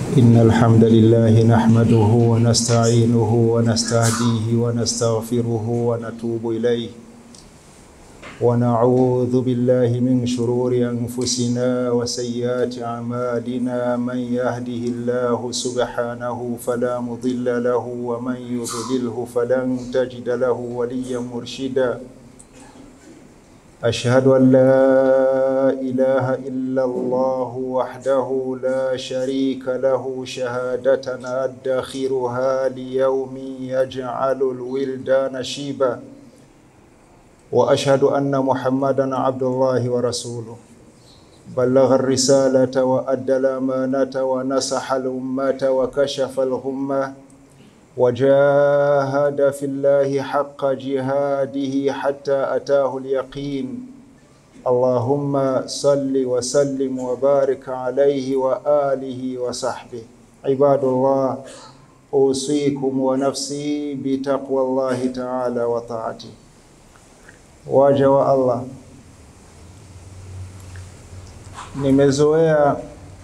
إن الحمد لله نحمده ونستعينه ونستهديه ونستغفره ونتوب إليه ونعوذ بالله من شرور أنفسنا وسيئات أعمالنا من يهده الله سبحانه فلا مضل له ومن يضلله فلن تجد له وليا مرشدا أشهد أن لا إله إلا الله وحده لا شريك له شهادة أدخرها ليوم يجعل الولدان شيبا وأشهد أن محمدا عبد الله ورسوله بلغ الرسالة وأدى الأمانة ونصح الأمة وكشف الغمة وجاهد في الله حق جهاده حتى أتاه اليقين اللهم صل وسلم وبارك عليه وآله وصحبه عباد الله أوصيكم ونفسي بتقوى الله تعالى وطاعته waja wa Allah, nimezoea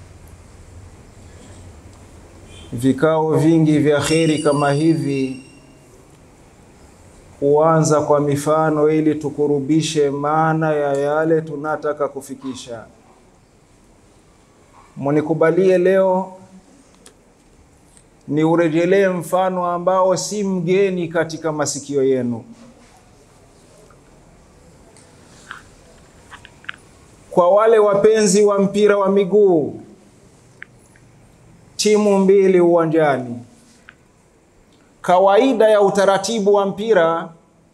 vikao vingi vya kheri kama hivi kuanza kwa mifano ili tukurubishe maana ya yale tunataka kufikisha. Munikubalie leo ni urejelee mfano ambao si mgeni katika masikio yenu. Kwa wale wapenzi wa mpira wa miguu, timu mbili uwanjani. Kawaida ya utaratibu wa mpira,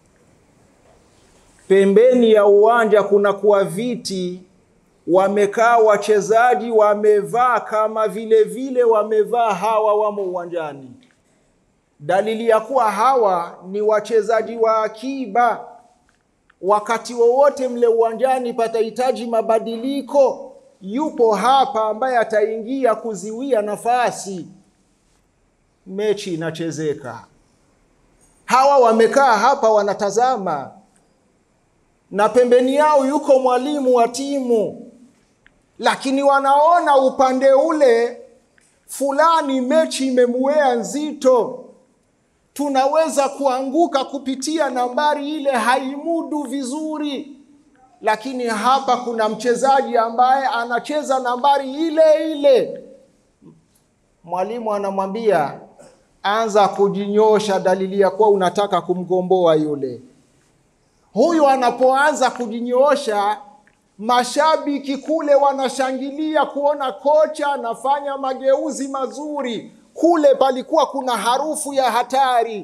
pembeni ya uwanja kuna kuwa viti, wamekaa wachezaji, wamevaa kama vile vile wamevaa hawa wamo uwanjani. Dalili ya kuwa hawa ni wachezaji wa akiba wakati wowote mle uwanjani patahitaji mabadiliko, yupo hapa ambaye ataingia kuziwia nafasi, mechi inachezeka. Hawa wamekaa hapa wanatazama, na pembeni yao yuko mwalimu wa timu, lakini wanaona upande ule fulani mechi imemuea nzito tunaweza kuanguka kupitia nambari ile, haimudu vizuri. Lakini hapa kuna mchezaji ambaye anacheza nambari ile ile, mwalimu anamwambia anza kujinyosha, dalili ya kuwa unataka kumgomboa yule. Huyu anapoanza kujinyoosha, mashabiki kule wanashangilia kuona kocha anafanya mageuzi mazuri kule palikuwa kuna harufu ya hatari.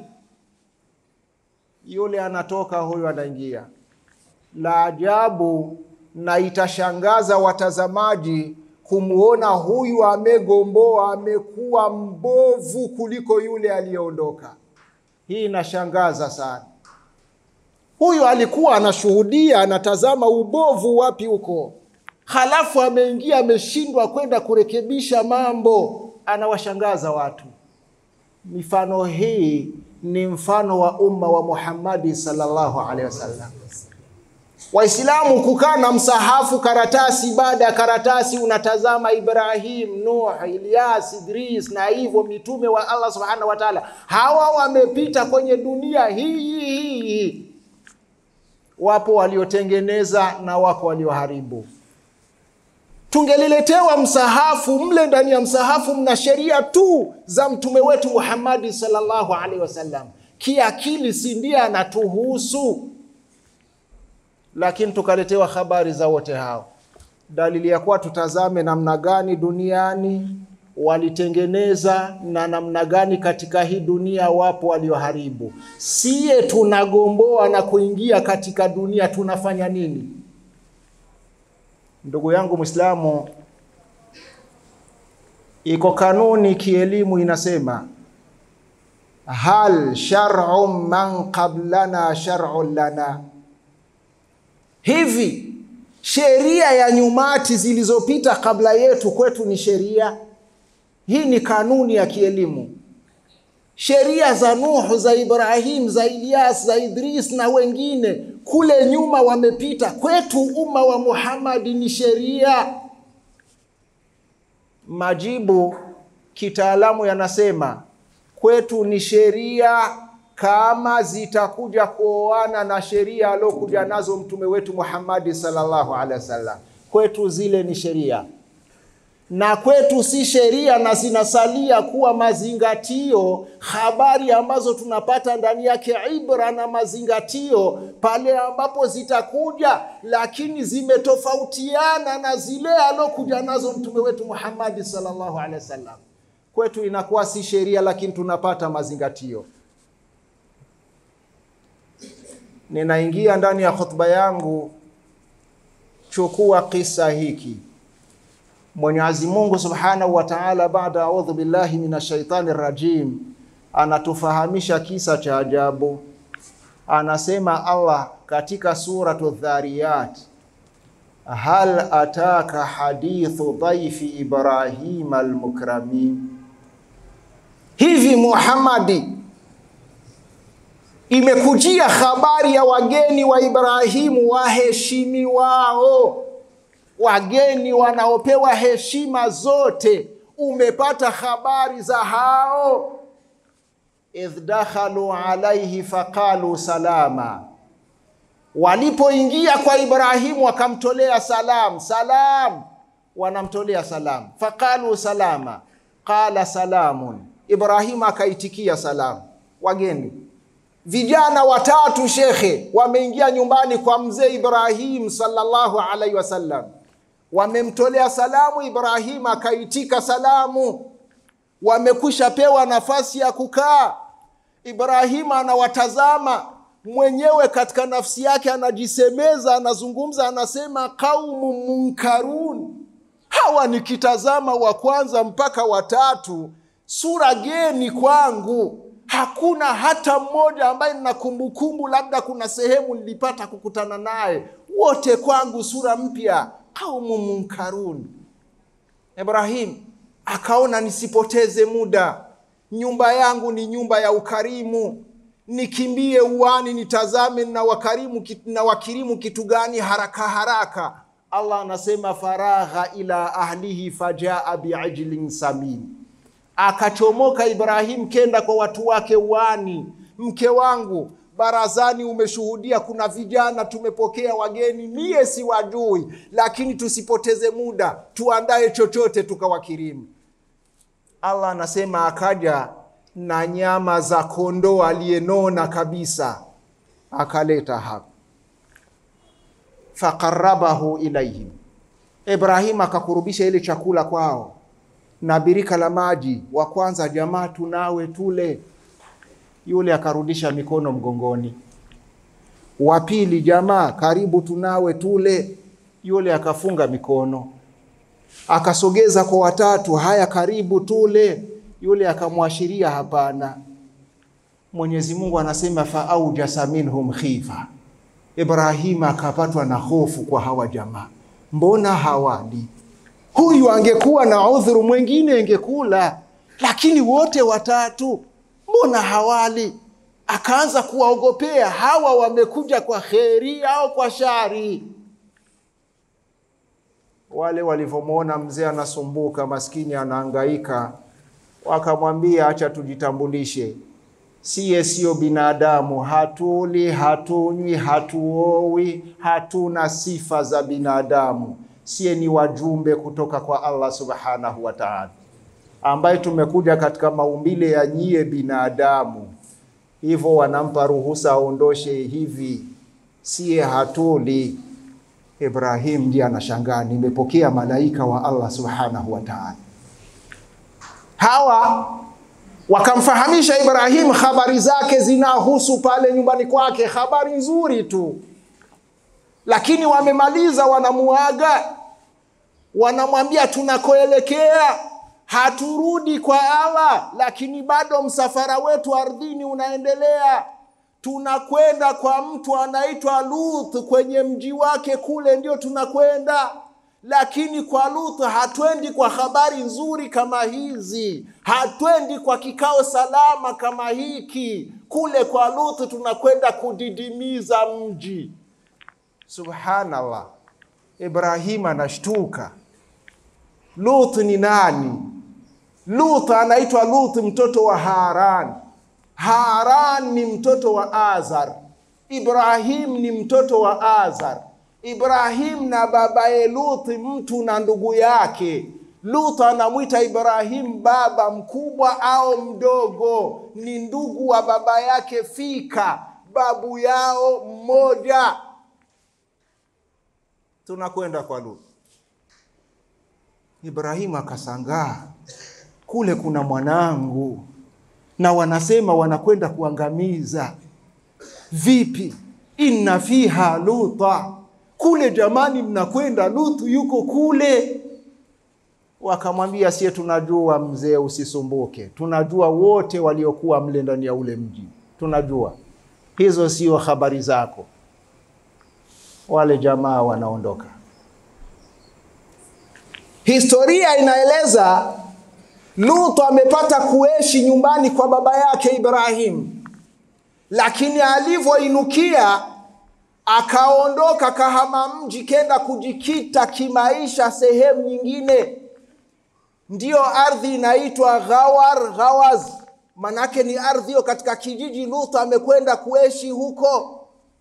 Yule anatoka, huyu anaingia. La ajabu na itashangaza watazamaji kumwona huyu amegomboa, amekuwa mbovu kuliko yule aliyeondoka. Hii inashangaza sana. Huyu alikuwa anashuhudia, anatazama ubovu wapi huko, halafu ameingia, ameshindwa kwenda kurekebisha mambo anawashangaza watu. Mifano hii ni mfano wa umma wa Muhammadi sallallahu alaihi wasallam. Waislamu kukaa na msahafu karatasi baada ya karatasi, unatazama Ibrahim, Nuh, Ilyas, Idris na hivyo mitume wa Allah subhanahu wa ta'ala. Hawa wamepita kwenye dunia hii hii hii, wapo waliotengeneza na wako walioharibu tungeliletewa msahafu mle ndani ya msahafu mna sheria tu za mtume wetu Muhammadi sallallahu alaihi wasallam. Kiakili si ndiye anatuhusu, lakini tukaletewa habari za wote hao. Dalili ya kuwa tutazame namna gani duniani walitengeneza na namna gani katika hii dunia wapo walioharibu. Siye tunagomboa na kuingia katika dunia, tunafanya nini? Ndugu yangu Mwislamu, iko kanuni kielimu inasema, hal shar'u man qablana shar'un lana, hivi sheria ya nyumati zilizopita kabla yetu kwetu ni sheria? Hii ni kanuni ya kielimu. Sheria za Nuhu, za Ibrahim, za Ilyas, za Idris na wengine kule nyuma wamepita, kwetu umma wa Muhammadi ni sheria. Majibu kitaalamu yanasema kwetu ni sheria kama zitakuja kuoana na sheria aliokuja nazo mtume wetu Muhammadi sallallahu alaihi wasallam, kwetu zile ni sheria na kwetu si sheria, na zinasalia kuwa mazingatio, habari ambazo tunapata ndani yake ibra na mazingatio pale ambapo zitakuja, lakini zimetofautiana na zile alokuja nazo mtume wetu Muhammadi sallallahu alaihi wasallam. Kwetu inakuwa si sheria, lakini tunapata mazingatio. Ninaingia ndani ya khutba yangu, chukua kisa hiki Mwenyezi Mungu Subhanahu wa Ta'ala, baada audhu billahi minash shaitani rajim, anatufahamisha kisa cha ajabu. Anasema Allah katika suratu Dhariyat, hal ataka hadithu dhaifi Ibrahim almukramin, hivi Muhammadi, imekujia habari ya wageni wa Ibrahimu waheshimiwao wageni wanaopewa heshima zote, umepata habari za hao? idh dakhalu alaihi faqalu salama, walipoingia kwa Ibrahimu wakamtolea salam. Salam, wanamtolea salam. Faqalu salama, qala salamun, Ibrahimu akaitikia salam. Wageni vijana watatu shekhe wameingia nyumbani kwa mzee Ibrahim sallallahu alaihi wasallam wamemtolea salamu. Ibrahim akaitika salamu, wamekwisha pewa nafasi ya kukaa. Ibrahim anawatazama mwenyewe, katika nafsi yake anajisemeza, anazungumza, anasema qaumu munkarun, hawa nikitazama wa kwanza mpaka watatu, sura geni kwangu hakuna hata mmoja ambaye nina kumbukumbu, labda kuna sehemu nilipata kukutana naye, wote kwangu sura mpya qaumu munkarun. Ibrahim akaona nisipoteze muda, nyumba yangu ni nyumba ya ukarimu, nikimbie uani nitazame na wakarimu na wakirimu kitu gani haraka haraka. Allah anasema faragha ila ahlihi fajaa biajlin samin, akachomoka Ibrahim kenda kwa watu wake uani, mke wangu barazani umeshuhudia, kuna vijana tumepokea wageni, mie siwajui, lakini tusipoteze muda, tuandae chochote tukawakirimu. Allah anasema akaja na nyama za kondoo aliyenona kabisa, akaleta hapa, faqarabahu ilaihim, Ibrahim akakurubisha ile chakula kwao na birika la maji. Wa kwanza, jamaa tunawe tule yule akarudisha mikono mgongoni. Wa pili, jamaa karibu tunawe tule, yule akafunga mikono. Akasogeza kwa watatu, haya karibu tule, yule akamwashiria hapana. Mwenyezi Mungu anasema fa aujasa minhum khifa, Ibrahima akapatwa na hofu kwa hawa jamaa, mbona hawali? Huyu angekuwa na udhuru mwingine ingekula, lakini wote watatu mbona hawali? Akaanza kuwaogopea hawa, wamekuja kwa kheri au kwa shari? Wale walivyomwona mzee anasumbuka, maskini anaangaika, wakamwambia acha tujitambulishe, siye sio binadamu, hatuli, hatunywi, hatuowi, hatuna sifa za binadamu, siye ni wajumbe kutoka kwa Allah subhanahu wa ta'ala ambaye tumekuja katika maumbile ya nyie binadamu, hivyo wanampa ruhusa aondoshe hivi, siye hatuli. Ibrahim ndiye anashangaa, nimepokea malaika wa Allah subhanahu wa ta'ala. Hawa wakamfahamisha Ibrahim habari zake zinahusu pale nyumbani kwake, habari nzuri tu, lakini wamemaliza, wanamuaga, wanamwambia tunakoelekea haturudi kwa Allah, lakini bado msafara wetu ardhini unaendelea. Tunakwenda kwa mtu anaitwa Luth, kwenye mji wake kule ndio tunakwenda, lakini kwa Luth hatwendi kwa habari nzuri kama hizi, hatwendi kwa kikao salama kama hiki. Kule kwa Luth tunakwenda kudidimiza mji. Subhanallah, Ibrahim anashtuka. Luth ni nani? Lut anaitwa Lut mtoto wa Haran. Haran ni mtoto wa Azar. Ibrahim ni mtoto wa Azar. Ibrahim na babaye Lut mtu na ndugu yake. Lut anamwita Ibrahim baba mkubwa au mdogo, ni ndugu wa baba yake Fika, babu yao mmoja. Tunakwenda kwa Lut. Ibrahimu akasangaa, kule kuna mwanangu na wanasema wanakwenda kuangamiza. Vipi? inna fiha luta, kule jamani, mnakwenda Lutu yuko kule. Wakamwambia, sie tunajua mzee, usisumbuke, tunajua wote waliokuwa mle ndani ya ule mji, tunajua hizo sio habari zako. Wale jamaa wanaondoka. Historia inaeleza Lutu amepata kuishi nyumbani kwa baba yake Ibrahim, lakini alivyoinukia akaondoka kahama mji kenda kujikita kimaisha sehemu nyingine, ndiyo ardhi inaitwa Ghawar Ghawaz, manake ni ardhi hiyo katika kijiji Lutu amekwenda kuishi huko.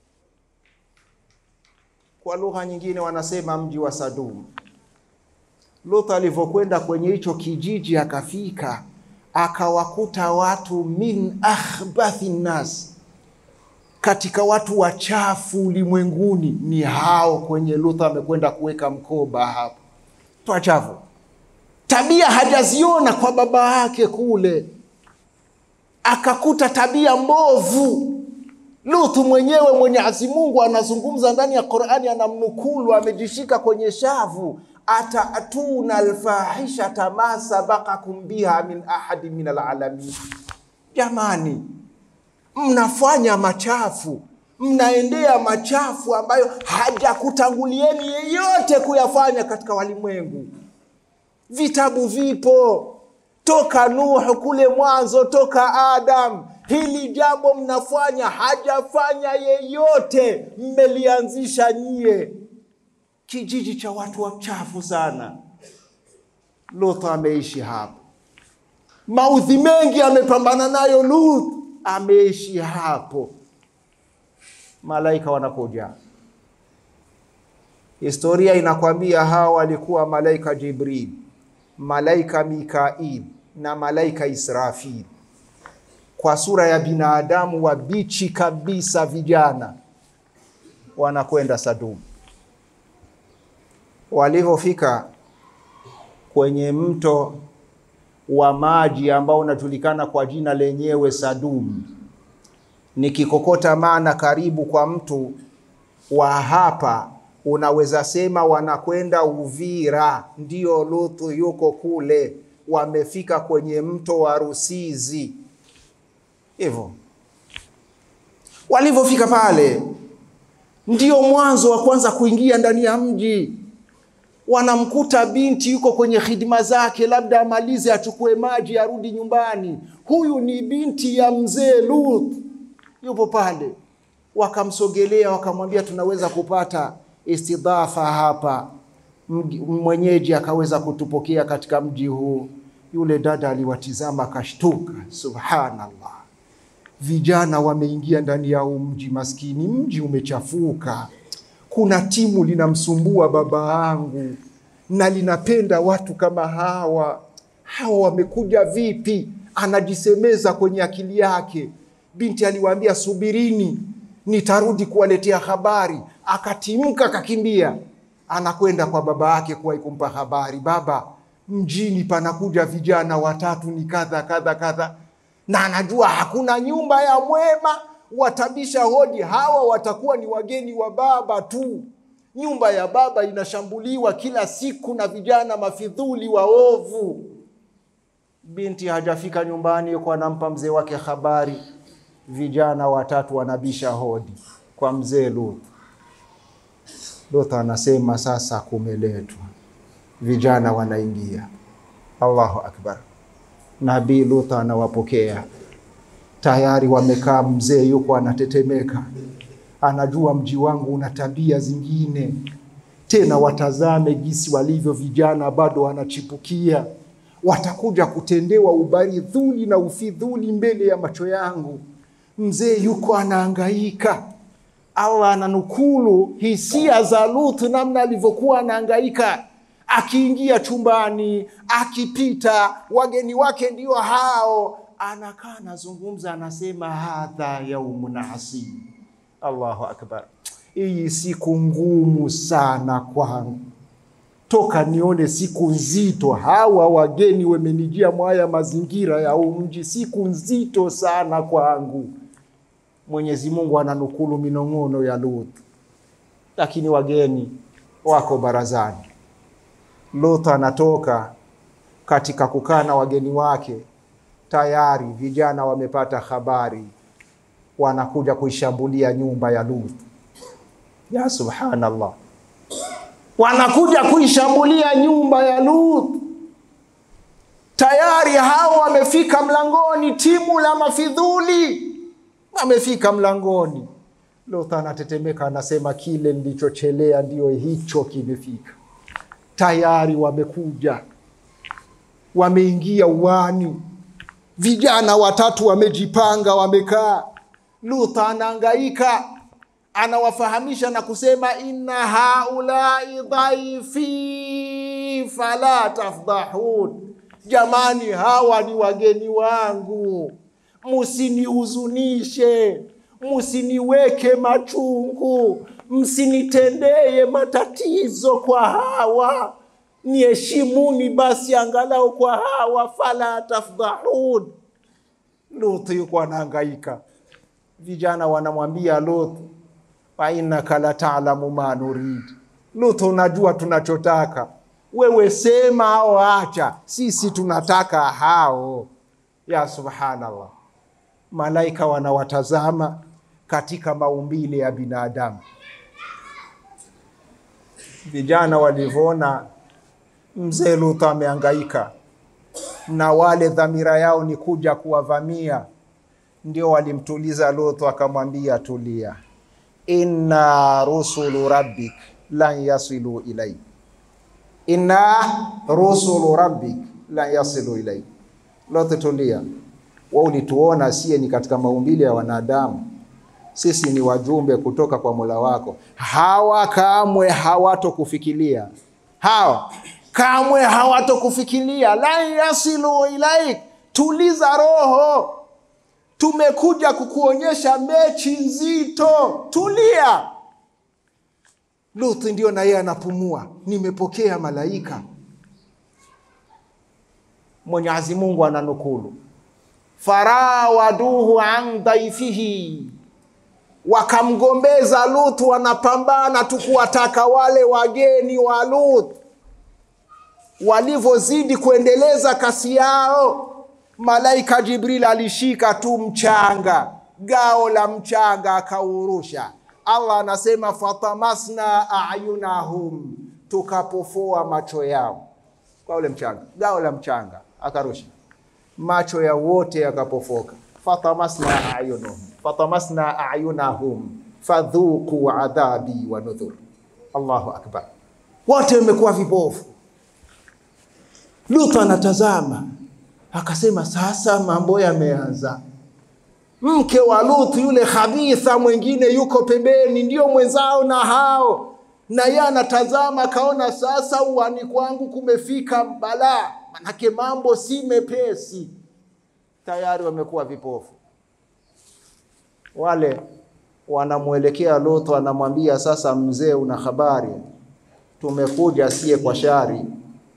Kwa lugha nyingine wanasema mji wa Sadum. Lut alivyokwenda kwenye hicho kijiji akafika, akawakuta watu min akhbathi nnas, katika watu wachafu ulimwenguni ni hao kwenye Lut amekwenda kuweka mkoba hapo, wachafu, tabia hajaziona kwa baba yake kule, akakuta tabia mbovu. Lutu mwenyewe Mwenyezi Mungu anazungumza ndani ya Qur'ani, anamnukulu amejishika kwenye shavu atatuna alfahishata ma sabakakum biha min ahadi min alalamin. Jamani, mnafanya machafu, mnaendea machafu ambayo hajakutangulieni yeyote kuyafanya katika walimwengu. Vitabu vipo toka Nuhu kule mwanzo, toka Adam. Hili jambo mnafanya, hajafanya yeyote, mmelianzisha nyie kijiji cha watu wachafu sana. Lut ameishi hapo, maudhi mengi amepambana nayo. Lut ameishi hapo, malaika wanakuja. Historia inakwambia hawa walikuwa malaika Jibril, malaika Mikail na malaika Israfil, kwa sura ya binadamu wabichi kabisa, vijana wanakwenda Sadum. Walivyofika kwenye mto wa maji ambao unajulikana kwa jina lenyewe Sadum, nikikokota maana karibu kwa mtu wa hapa, unaweza sema wanakwenda Uvira. Ndio Lutu yuko kule, wamefika kwenye mto wa Rusizi. Hivyo walivyofika pale, ndio mwanzo wa kwanza kuingia ndani ya mji wanamkuta binti yuko kwenye hidima zake, labda amalize achukue maji arudi nyumbani. Huyu ni binti ya mzee Lut, yupo pale. Wakamsogelea wakamwambia, tunaweza kupata istidhafa hapa, mwenyeji akaweza kutupokea katika mji huu. Yule dada aliwatizama akashtuka, subhanallah, vijana wameingia ndani ya huu mji, maskini mji umechafuka kuna timu linamsumbua baba yangu na linapenda watu kama hawa. Hawa wamekuja vipi? Anajisemeza kwenye akili yake. Binti aliwaambia subirini, nitarudi kuwaletea habari. Akatimka akakimbia, anakwenda kwa baba yake kuwahi kumpa habari, baba, mjini panakuja vijana watatu, ni kadha kadha kadha, na anajua hakuna nyumba ya mwema watabisha hodi, hawa watakuwa ni wageni wa baba tu. Nyumba ya baba inashambuliwa kila siku na vijana mafidhuli waovu. Binti hajafika nyumbani, yuko anampa mzee wake habari, vijana watatu wanabisha hodi kwa mzee Lut. Lut anasema sasa kumeletwa, vijana wanaingia. Allahu akbar! Nabii Lut anawapokea tayari wamekaa, mzee yuko anatetemeka, anajua mji wangu una tabia zingine. Tena watazame jinsi walivyo vijana, bado wanachipukia, watakuja kutendewa ubaridhuli na ufidhuli mbele ya macho yangu. Mzee yuko anaangaika. Allah ananukulu hisia za Lut, namna alivyokuwa anaangaika akiingia chumbani, akipita, wageni wake ndio hao, anakaa anazungumza, anasema hadha yaumun asib. Allahu akbar, hii siku ngumu sana kwangu, toka nione siku nzito. Hawa wageni wamenijia mwaya mazingira ya huu mji, siku nzito sana kwangu. Mwenyezi Mungu ananukulu minong'ono ya Lut, lakini wageni wako barazani. Lut anatoka katika kukaa na wageni wake, tayari vijana wamepata habari, wanakuja kuishambulia nyumba ya Lut. Ya subhanallah, wanakuja kuishambulia nyumba ya Lut. Tayari hao wamefika mlangoni, timu la mafidhuli wamefika mlangoni. Lut anatetemeka, anasema kile nilichochelea ndio hicho kimefika tayari wamekuja, wameingia uwani, vijana watatu wamejipanga, wamekaa. Lut anaangaika, anawafahamisha na kusema inna haulai dhaifi fala tafdhahun, jamani, hawa ni wageni wangu, musinihuzunishe, musiniweke machungu msinitendeye matatizo kwa hawa, niheshimuni basi angalau kwa hawa, fala tafdhahun. Lut yuko anahangaika, vijana wanamwambia Lut, fa innaka la talamu ma nurid. Lut, unajua tunachotaka wewe, sema au acha, sisi tunataka hao. Ya subhanallah, malaika wanawatazama katika maumbile ya binadamu vijana walivyoona mzee Lut ameangaika na wale dhamira yao ni kuja kuwavamia, ndio walimtuliza Lut, akamwambia tulia, inna rusulu rabbik lan yasilu ilaik, inna rusulu rabbik lan yasilu ilaik. Lut, tulia, wewe ulituona sie ni katika maumbile ya wanadamu sisi ni wajumbe kutoka kwa Mola wako. Hawa kamwe hawatokufikiria, hawa kamwe hawatokufikiria. lan yasilu ilaik, tuliza roho, tumekuja kukuonyesha mechi nzito, tulia. Luthi ndio na yeye anapumua, nimepokea malaika. Mwenyezi Mungu ananukulu, farawaduhu an dhaifihi wakamgombeza Lut, wanapambana tu kuwataka wale wageni wa Lut. Walivyozidi kuendeleza kasi yao, malaika Jibril alishika tu mchanga, gao la mchanga akaurusha. Allah anasema fatamasna ayunahum, tukapofoa macho yao kwa ule mchanga, gao la mchanga akarusha, macho ya wote yakapofoka. fatamasna ayunahum fatamasna ayunahum fadhuku adhabi wa nudhur. Allahu akbar, wote wamekuwa vipofu. Lut anatazama akasema, sasa mambo yameanza. Mke wa Lut yule khabitha mwingine yuko pembeni, ndio mwenzao na hao, na yeye anatazama, akaona sasa uani kwangu kumefika balaa, manake mambo si mepesi. Tayari wamekuwa vipofu wale wanamwelekea Lut, wanamwambia sasa, mzee, una habari, tumekuja sie kwa shari.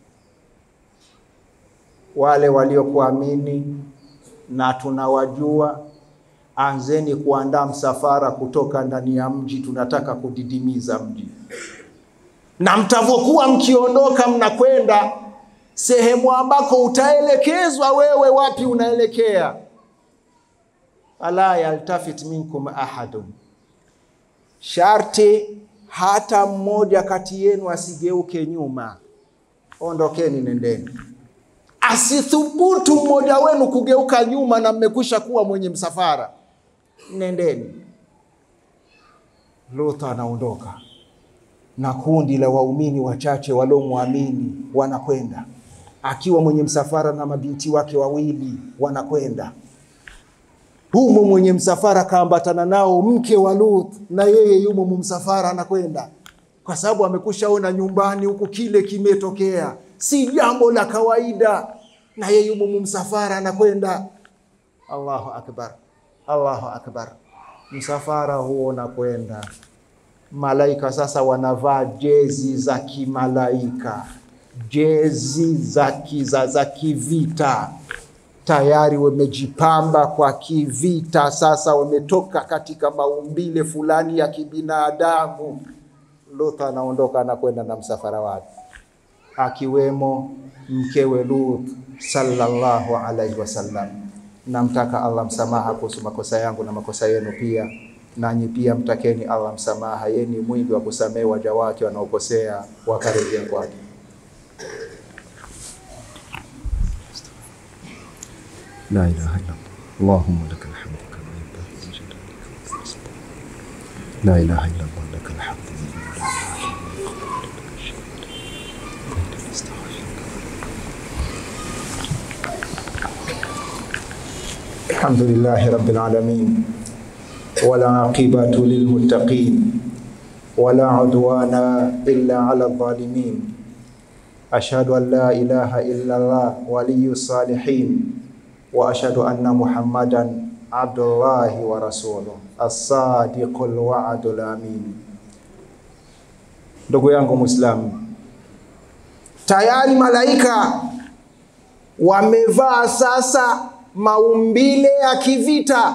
Wale waliokuamini na tunawajua, anzeni kuandaa msafara kutoka ndani ya mji, tunataka kudidimiza mji, na mtavyokuwa mkiondoka, mnakwenda sehemu ambako utaelekezwa wewe, wapi unaelekea fala yaltafit minkum ahadun, sharti hata mmoja kati yenu asigeuke nyuma. Ondokeni, nendeni. Asithubutu mmoja wenu kugeuka nyuma, na mmekwisha kuwa mwenye msafara, nendeni. Lut anaondoka na kundi la waumini wachache waliomwamini wanakwenda akiwa mwenye msafara na mabinti wake wawili wanakwenda humo, mwenye msafara kaambatana nao mke wa Lut, na yeye yumo mumsafara anakwenda, kwa sababu amekushaona nyumbani huku kile kimetokea, si jambo la kawaida, na yeye yumo mumsafara anakwenda. Allahu akbar, Allahu akbar. Msafara huo unakwenda, malaika sasa wanavaa jezi za kimalaika, jezi za kiza za kivita, tayari wamejipamba kwa kivita. Sasa wametoka katika maumbile fulani ya kibinadamu. Lut anaondoka anakwenda na msafara wake, akiwemo mkewe Lut sallallahu alaihi wasallam. Namtaka Allah msamaha kuhusu makosa yangu na makosa yenu pia, nanyi pia mtakeni Allah msamaha, yeye ni mwingi wa kusamehe waja wake wanaokosea wakarejea kwake. لا إله إلا الله اللهم لك الحمد كما ينبغي لجلالك وعظمتك لا إله إلا الله لك الحمد الحمد لله رب العالمين والعاقبة للمتقين ولا عدوان إلا على الظالمين أشهد أن لا إله إلا الله ولي الصالحين وأشهد أن محمدا عبد الله ورسوله الصادق الوعد الأمين Ndugu yangu Muislamu, tayari malaika wamevaa sasa maumbile ya kivita.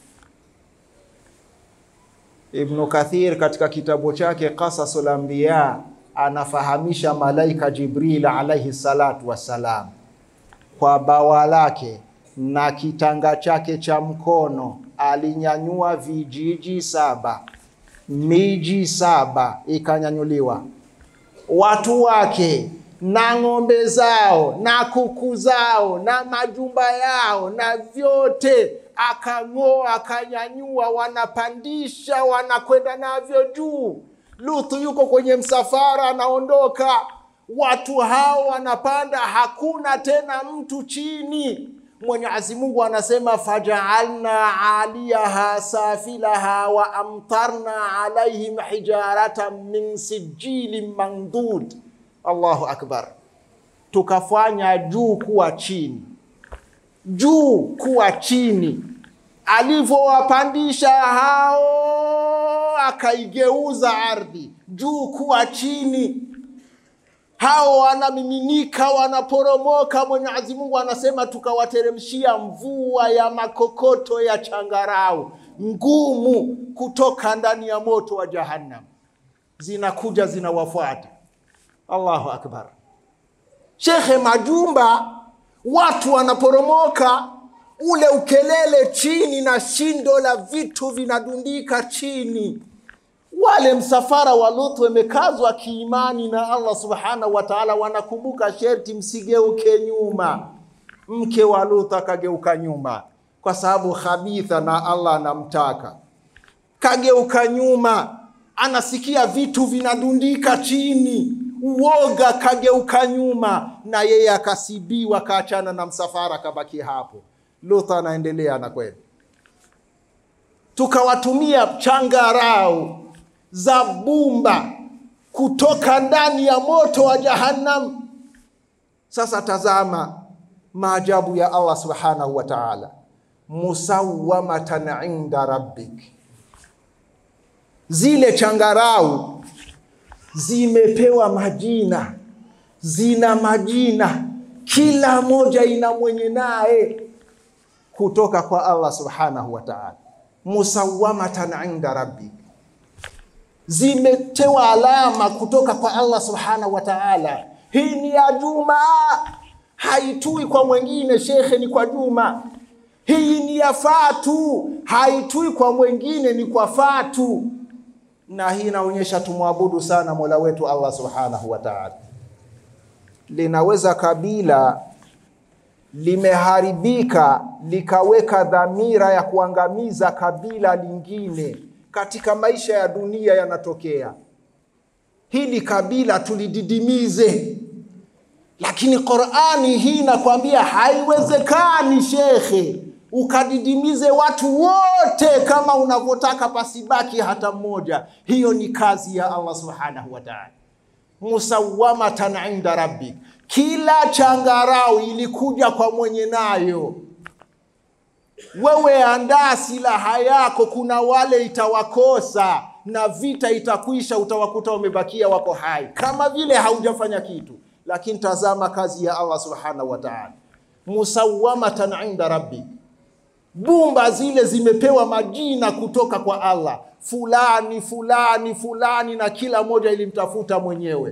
Ibnu Kathir katika kitabu chake Qasasul Anbiya anafahamisha malaika Jibril alaihi salatu wassalam kwa bawa lake na kitanga chake cha mkono alinyanyua vijiji saba, miji saba ikanyanyuliwa, watu wake na ng'ombe zao na kuku zao na majumba yao na vyote akang'oa, akanyanyua, wanapandisha, wanakwenda navyo juu. Lutu yuko kwenye msafara, anaondoka, watu hao wanapanda, hakuna tena mtu chini. Mwenyezi Mungu anasema fajaalna aliyaha safilaha wa amtarna alaihim hijaratan min sijilin mandud. Allahu akbar, tukafanya juu kuwa chini, juu kuwa chini. Alivyowapandisha hao, akaigeuza ardhi juu kuwa chini hao wanamiminika, wanaporomoka. Mwenyezi Mungu anasema tukawateremshia mvua ya makokoto ya changarau ngumu kutoka ndani ya moto wa Jahannam, zinakuja zinawafuata. Allahu akbar. Shekhe, majumba watu wanaporomoka, ule ukelele chini na shindo la vitu vinadundika chini wale msafara wa Lutu wamekazwa kiimani na Allah subhanahu wa ta'ala, wanakumbuka sherti msigeuke nyuma. Mke wa Lutu akageuka nyuma kwa sababu khabitha na Allah anamtaka, kageuka nyuma, anasikia vitu vinadundika chini, uoga, kageuka nyuma, na yeye akasibiwa, kaachana na msafara, kabaki hapo. Lutu anaendelea na kweli, tukawatumia changarau za bumba kutoka ndani ya moto wa Jahannam. Sasa tazama maajabu ya Allah subhanahu wa ta'ala, musawamatan inda rabbik, zile changarau zimepewa majina, zina majina, kila moja ina mwenye naye kutoka kwa Allah subhanahu wa ta'ala, musawamatan inda rabbik zimetewa alama kutoka kwa Allah subhanahu wa ta'ala. Hii ni ya Juma, haitui kwa mwingine shekhe, ni kwa Juma. Hii ni ya Fatu, haitui kwa mwingine, ni kwa Fatu. Na hii inaonyesha tumwabudu sana Mola wetu Allah subhanahu wa ta'ala. Linaweza kabila limeharibika likaweka dhamira ya kuangamiza kabila lingine katika maisha ya dunia yanatokea. Hili kabila tulididimize, lakini Qurani hii inakwambia haiwezekani, shekhe, ukadidimize watu wote kama unavyotaka, pasibaki hata mmoja. Hiyo ni kazi ya Allah subhanahu wa ta'ala, musawamatan inda rabbik. Kila changarau ilikuja kwa mwenye nayo. Wewe andaa silaha yako, kuna wale itawakosa na vita itakwisha, utawakuta wamebakia wako hai, kama vile haujafanya kitu. Lakini tazama kazi ya Allah subhanahu wa ta'ala, musawamatan inda rabbik. Bumba zile zimepewa majina kutoka kwa Allah, fulani fulani fulani, na kila moja ilimtafuta mwenyewe.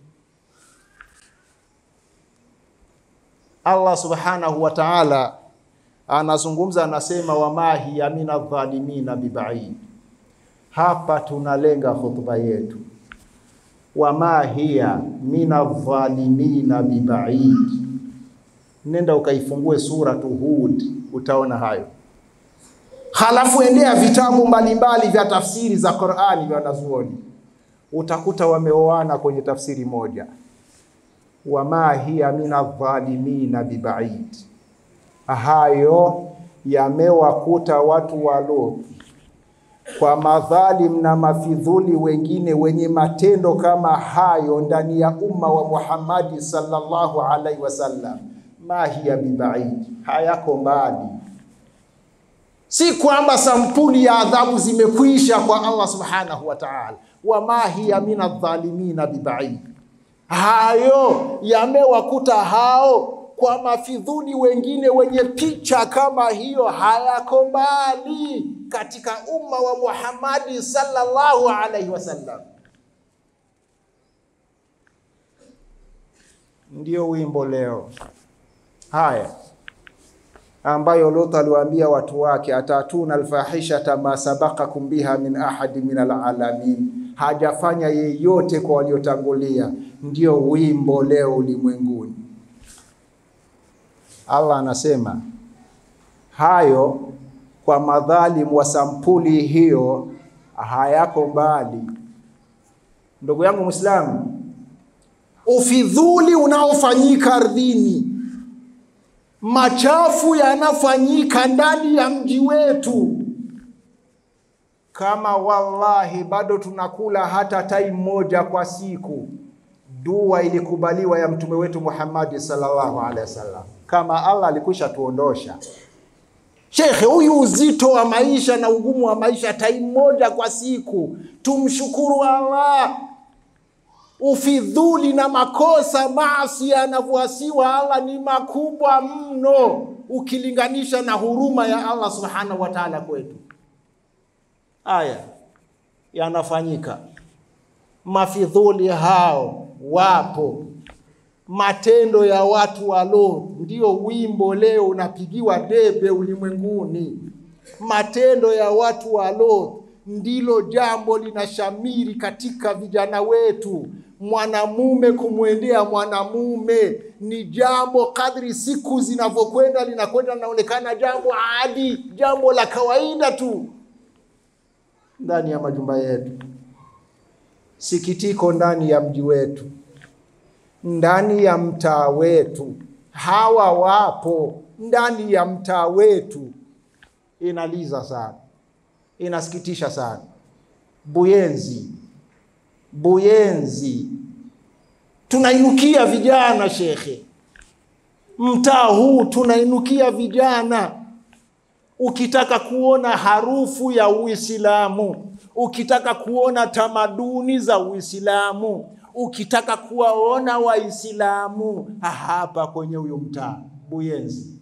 Allah subhanahu wa ta'ala anazungumza, anasema wama hiya mina dhalimina bibaid. Hapa tunalenga hotuba yetu, wama hiya mina dhalimina bibaid. Nenda ukaifungue suratu Hud, utaona hayo. Halafu endea vitabu mbalimbali vya tafsiri za Qur'ani vya wanazuoni, utakuta wameoana kwenye tafsiri moja, wama hiya mina dhalimina bibaid. Hayo yamewakuta watu wa Luthi kwa madhalim na mafidhuli wengine wenye matendo kama hayo ndani ya umma wa Muhammadi sallallahu alaihi wasallam. Ma hiya bibaid, hayako mbali. Si kwamba sampuli ya adhabu zimekwisha kwa Allah subhanahu wa ta'ala, wama hiya min adh-dhalimina bibaid. Hayo yamewakuta hao kwa mafidhuli wengine wenye picha kama hiyo, hayako mbali katika umma wa Muhammadi sallallahu alaihi wasallam. Ndio wimbo leo haya ambayo Lut aliwaambia watu wake, atatuna alfahishata ma sabakakum biha min ahadi min alalamin, hajafanya yeyote kwa waliotangulia. Ndio wimbo leo ulimwenguni. Allah anasema hayo kwa madhalimu wa sampuli hiyo hayako mbali. Ndugu yangu Muislamu, ufidhuli unaofanyika ardhini, machafu yanafanyika ndani ya mji wetu, kama wallahi bado tunakula hata tai moja kwa siku, dua ilikubaliwa ya mtume wetu Muhammad sallallahu alaihi wasallam, kama Allah alikwisha tuondosha Shekhe, huyu uzito wa maisha na ugumu wa maisha, tai moja kwa siku, tumshukuru Allah. Ufidhuli na makosa maasi yanavyoasiwa Allah ni makubwa mno ukilinganisha na huruma ya Allah subhanahu wa ta'ala kwetu. Haya yanafanyika, mafidhuli hao wapo matendo ya watu wa Lot ndio wimbo leo unapigiwa debe ulimwenguni. Matendo ya watu wa Lot ndilo jambo linashamiri katika vijana wetu. Mwanamume kumwendea mwanamume ni jambo, kadri siku zinavyokwenda linakwenda linaonekana jambo adi, jambo la kawaida tu ndani ya majumba yetu. Sikitiko ndani ya mji wetu ndani ya mtaa wetu, hawa wapo ndani ya mtaa wetu. Inaliza sana, inasikitisha sana. Buyenzi, Buyenzi tunainukia vijana shekhe, mtaa huu tunainukia vijana. Ukitaka kuona harufu ya Uislamu, ukitaka kuona tamaduni za Uislamu ukitaka kuwaona Waislamu hapa kwenye huyo mtaa Buyenzi,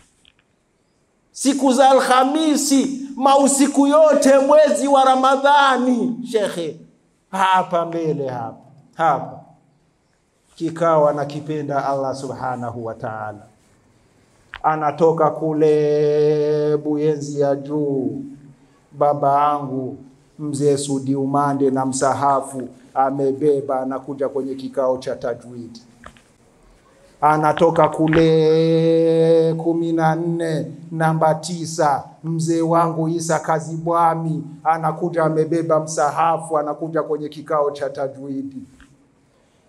siku za Alhamisi, mausiku yote mwezi wa Ramadhani, shekhe, hapa mbele hapa hapa kikao anakipenda Allah subhanahu wa ta'ala, anatoka kule Buyenzi ya juu, baba yangu mzee Sudi Umande na msahafu amebeba anakuja kwenye kikao cha tajwidi, anatoka kule kumi na nne namba tisa, mzee wangu Isa Kazibwami anakuja amebeba msahafu, anakuja kwenye kikao cha tajwidi.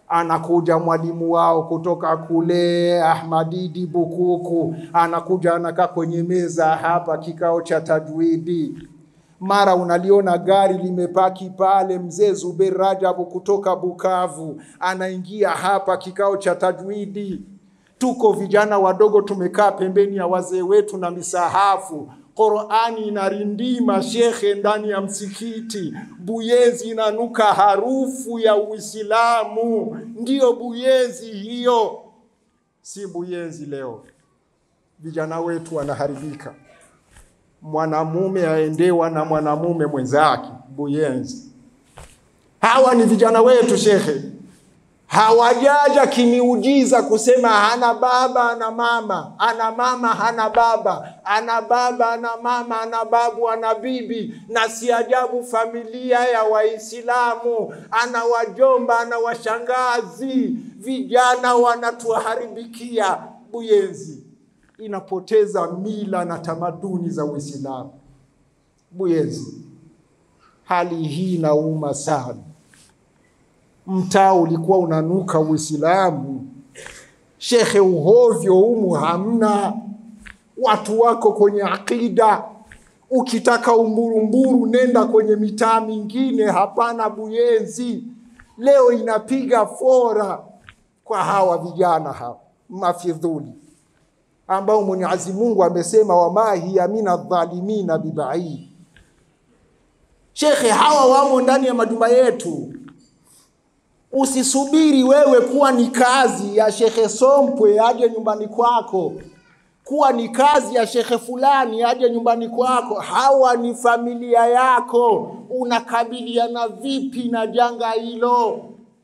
anakuja mwalimu wao kutoka kule Ahmadidi Bukuku, anakuja anakaa kwenye meza hapa, kikao cha tajwidi. Mara unaliona gari limepaki pale, mzee Zuber Rajabu kutoka Bukavu anaingia hapa, kikao cha tajwidi. Tuko vijana wadogo tumekaa pembeni ya wazee wetu na misahafu Qurani inarindima shekhe ndani ya msikiti, buyezi inanuka harufu ya Uislamu. Ndiyo buyezi hiyo, si buyezi leo. Vijana wetu wanaharibika, mwanamume aendewa na mwanamume mwenzake, buyezi. Hawa ni vijana wetu shekhe, hawajaja kimiujiza kusema hana baba ana mama, ana mama hana baba, ana baba ana mama, ana babu ana bibi. Na si ajabu familia ya Waislamu ana wajomba ana washangazi. Vijana wanatuharibikia, buyezi inapoteza mila na tamaduni za Uislamu. Buyezi, hali hii inauma sana mtaa ulikuwa unanuka Uislamu. Shekhe, uhovyo humu hamna, watu wako kwenye akida. Ukitaka umburumburu, nenda kwenye mitaa mingine, hapana buyezi. Leo inapiga fora kwa hawa vijana hawa mafidhuli ambao Mwenyezi Mungu amesema wama hiya mina dhalimina bibaid. Shekhe, hawa wamo ndani ya majumba yetu. Usisubiri wewe kuwa ni kazi ya shekhe Sompwe aje nyumbani kwako, kuwa ni kazi ya shekhe fulani aje nyumbani kwako. Hawa ni familia yako. Unakabiliana vipi na janga hilo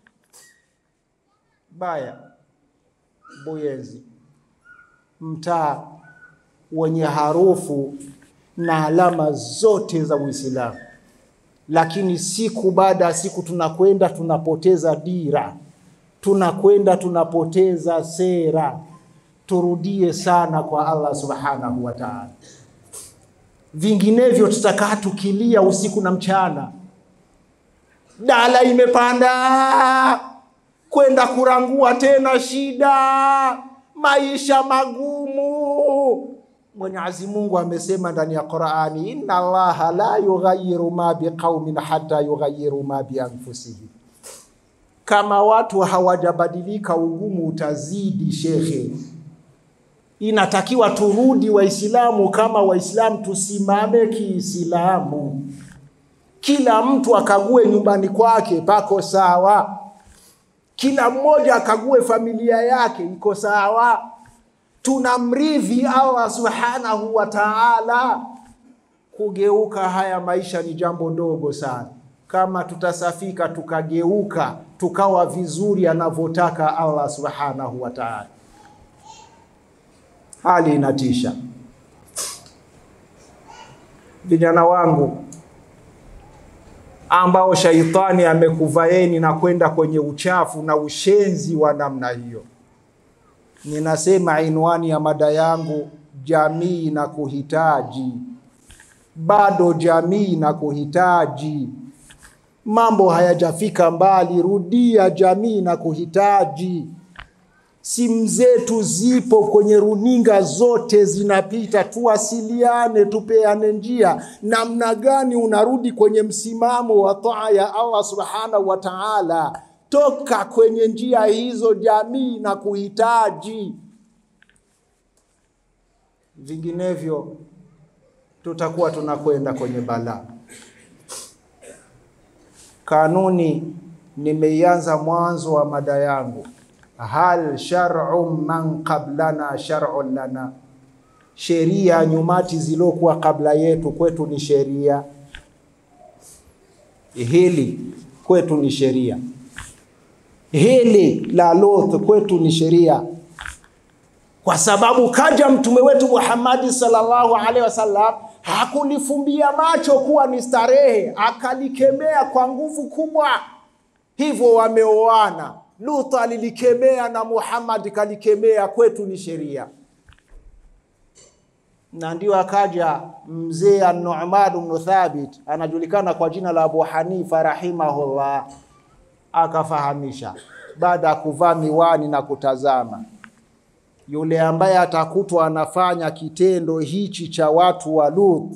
baya? Buyezi, mtaa wenye harufu na alama zote za Uislamu lakini siku baada ya siku tunakwenda tunapoteza dira, tunakwenda tunapoteza sera. Turudie sana kwa Allah subhanahu wa ta'ala, vinginevyo tutakaa tukilia usiku na mchana. Dala imepanda kwenda kurangua tena, shida, maisha magumu. Mwenyezi Mungu amesema ndani ya Qur'ani, inna Allaha la yughayyiru ma biqaumin hatta yughayyiru ma bi anfusihim. Kama watu hawajabadilika, ugumu utazidi. Shekhe, inatakiwa turudi Waislamu kama Waislamu, tusimame Kiislamu, kila mtu akague nyumbani kwake pako sawa, kila mmoja akague familia yake iko sawa tunamridhi Allah subhanahu wa ta'ala. Kugeuka haya maisha ni jambo dogo sana, kama tutasafika tukageuka tukawa vizuri anavyotaka Allah subhanahu wa ta'ala. Hali inatisha. Vijana wangu ambao shaitani amekuvaeni na kwenda kwenye uchafu na ushenzi wa namna hiyo Ninasema inwani ya mada yangu, jamii na kuhitaji. Bado jamii na kuhitaji, mambo hayajafika mbali. Rudia jamii na kuhitaji. Simu zetu zipo kwenye runinga zote zinapita, tuwasiliane, tupeane njia. Namna gani unarudi kwenye msimamo wa taa ya Allah subhanahu wa ta'ala toka kwenye njia hizo jamii na kuhitaji, vinginevyo tutakuwa tunakwenda kwenye balaa. Kanuni nimeianza mwanzo wa mada yangu, hal shar'u man qablana shar'un lana, sheria nyumati zilokuwa kabla yetu kwetu ni sheria, hili kwetu ni sheria hili la Luth kwetu ni sheria, kwa sababu kaja mtume wetu Muhammadi sallallahu alaihi wasallam hakulifumbia macho kuwa ni starehe, akalikemea kwa nguvu kubwa. Hivyo wameoana, Luth alilikemea na Muhammad kalikemea, kwetu ni sheria. Na ndio akaja mzee An-Nu'man ibn Thabit, anajulikana kwa jina la Abu Hanifa rahimahullah akafahamisha baada ya kuvaa miwani na kutazama. Yule ambaye atakutwa anafanya kitendo hichi cha watu wa Lut,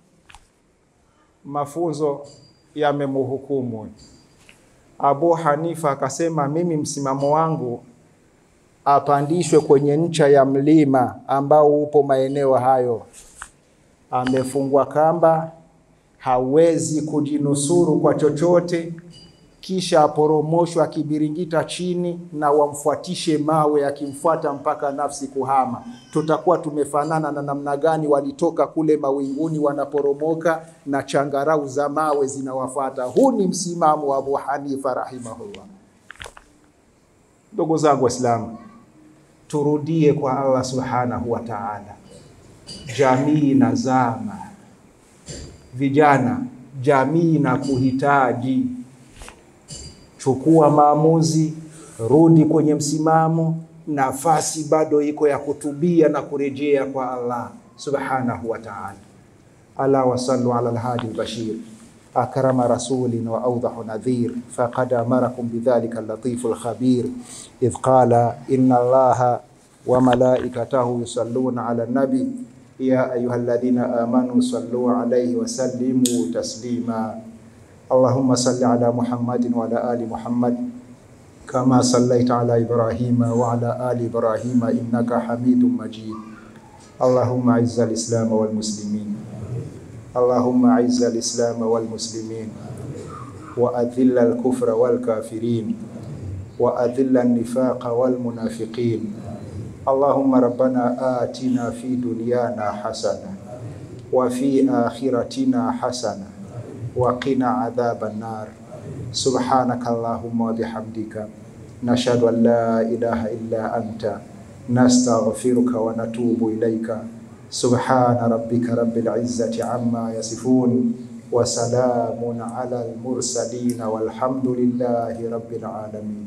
mafunzo yamemhukumu. Abu Hanifa akasema, mimi msimamo wangu apandishwe kwenye ncha ya mlima ambao upo maeneo hayo, amefungwa kamba, hawezi kujinusuru kwa chochote, kisha aporomoshwa akibiringita chini na wamfuatishe mawe, akimfuata mpaka nafsi kuhama. Tutakuwa tumefanana na namna gani walitoka kule mawinguni wanaporomoka na changarau za mawe zinawafuata. Huu ni msimamo wa Abu Hanifa rahimahullah. Ndugu zangu Waislamu, turudie kwa Allah subhanahu wa ta'ala. Jamii na zama, vijana, jamii na kuhitaji. Chukua maamuzi, rudi kwenye msimamo. Nafasi bado iko ya kutubia na kurejea kwa Allah subhanahu wa ta'ala. Ala wasallu ala alhadi albashir akrama rasulin wa awdahu nadhir faqad amarakum bidhalika allatifu alkhabir idh qala inna allaha wa malaikatahu yusalluna ala nabi ya ayuha alladhina amanu sallu alayhi wa sallimu taslima allahumma salli ala muhammadin wa ala ali muhammad kama sallaita ala ibrahima wa ala ali ibrahima innaka hamidum majid allahumma izza alislam wal muslimin اللهم أعز الإسلام والمسلمين وأذل الكفر والكافرين وأذل النفاق والمنافقين اللهم ربنا آتنا في دنيانا حسنة وفي آخرتنا حسنة وقنا عذاب النار سبحانك اللهم وبحمدك نشهد أن لا إله إلا أنت نستغفرك ونتوب إليك سبحان ربك رب العزة عما يصفون وسلام على المرسلين والحمد لله رب العالمين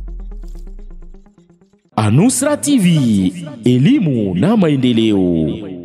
Anusra TV, elimu na maendeleo.